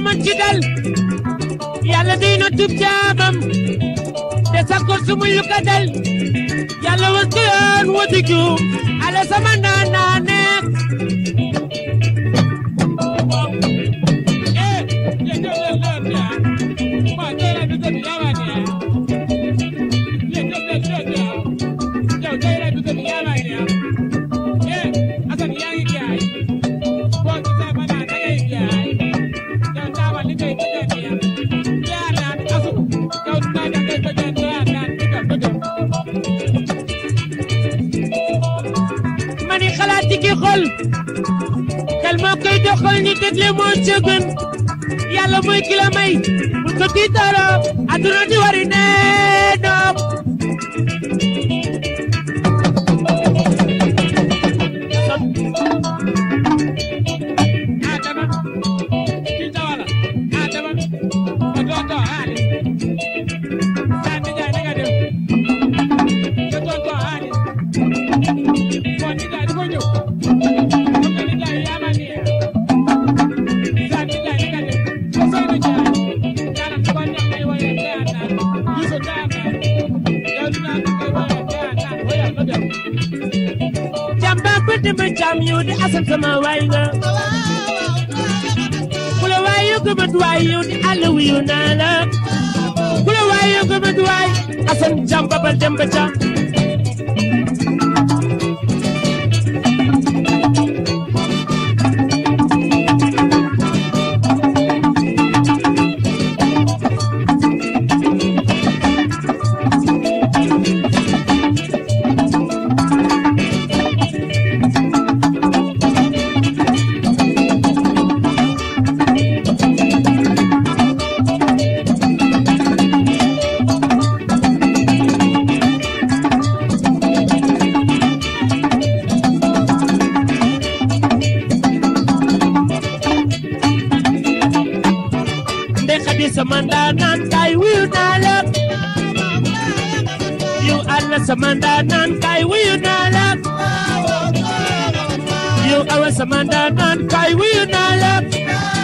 man ci dal yàlla day na tub jaamam te sakkor su muy lu ka dal yàlla was ko yoon wati juum ala sama naan naa nekk mani xalaat ci ki xol xel moo koy doxal ni dégle moo ca gën yàlla mooy ki la may bu ko tiitaroo aduna di wari nee noom jàmba ko dema jàmm yow di asal sama waay nga ku la waay yow gëmat waay yow di àll wiyu naa la ku la waay yow gëmat waay asan jàmba ba dem ba jàmm ndey xadi sama ndaanaan kaay wuyu naa la yow àlla sama ndaanaan kaay wuyu naa la yow awa sama ndaanaan kaay wuyu naa la